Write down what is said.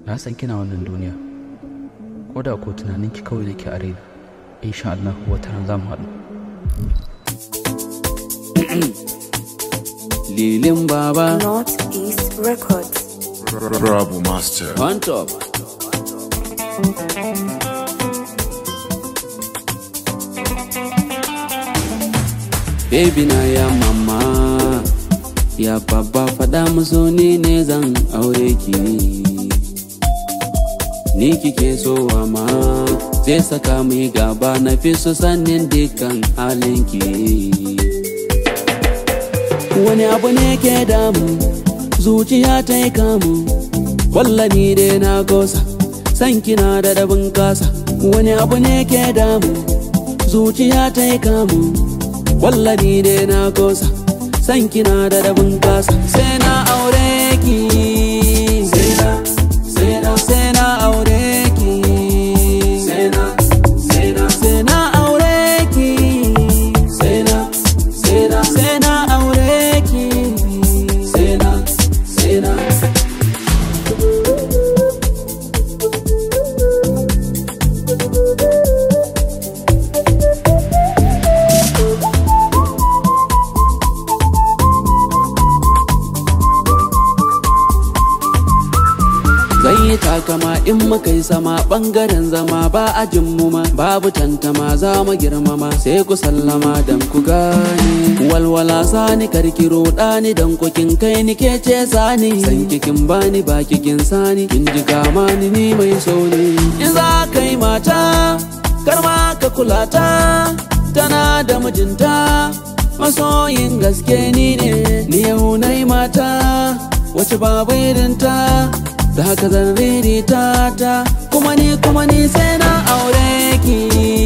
na san kina wannan duniya ko da ko tunanin ki kawai nake a raina insha Allah wata ran za mu haɗu Lilin Baba Northeast Records. Rabu Master. on top. Baby na ya mama ya babba faɗa musu ni ne zan aure ki ni kike so ma zai saka mu yi gaba na fi so sannin dukkan halinki wani abu ne ke damu zuciya ta yi kamu wallani dai na gosa san kina da dabin kasa wani abu ne ke damu zuciya ta yi kamu wallani dai na gosa san kina da dabin kasa sai na aure ki sai na sai na sai na aure ki sai na sai na sai na aure ki sai na sai na sai na aure ki sai na sai na Zan yi takama in muka yi sama bangaren zama ba ajin mu ma babu tantama za mu girmama sai ku sallama dan ku gane walwala sani karkiro ɗani dan kukin kai ni ke ce sani san kikin bani ba kikin sani kin ji kama ni ni mai so ne in za ka yi mata kar ma ka kula ta tana da mijinta masoyin gaske ni ne ni yau na yi mata wace babu irinta da haka zan ririta ta kuma ni kuma ni sai na aure ki